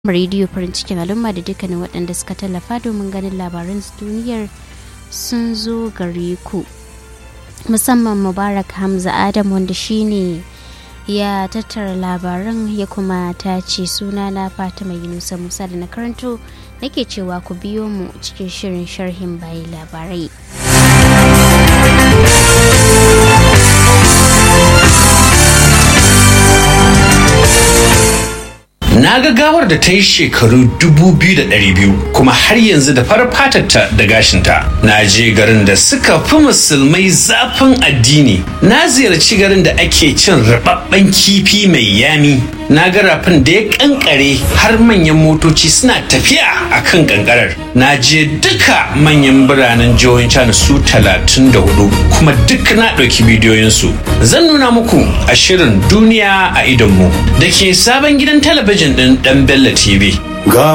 rediyo farin cikin al'umma da dukkanin waɗanda suka tallafa domin ganin labaran duniyar sun zo gare ku musamman mubarak hamza adam wanda shine ya tattara labaran ya kuma ta ce suna na fatima yunusa musa da na karanto nake cewa ku biyo mu cikin shirin sharhin bayan labarai Na ga gawar da ta yi shekaru dubu biyu da ɗari biyu kuma har yanzu da farar fatarta da gashinta. Na je garin da suka fi musulmai zafin addini. Na ziyarci garin da ake cin rababben kifi mai yami. Na ga rafin da ya kankare har manyan motoci suna tafiya a kan kankarar. Na je duka manyan biranen jihohin China su talatin da hudu kuma duk na ɗauki bidiyoyinsu. Zan nuna muku a shirin duniya a idonmu da ke sabon gidan talabijin ɗin ɗan Bello TV.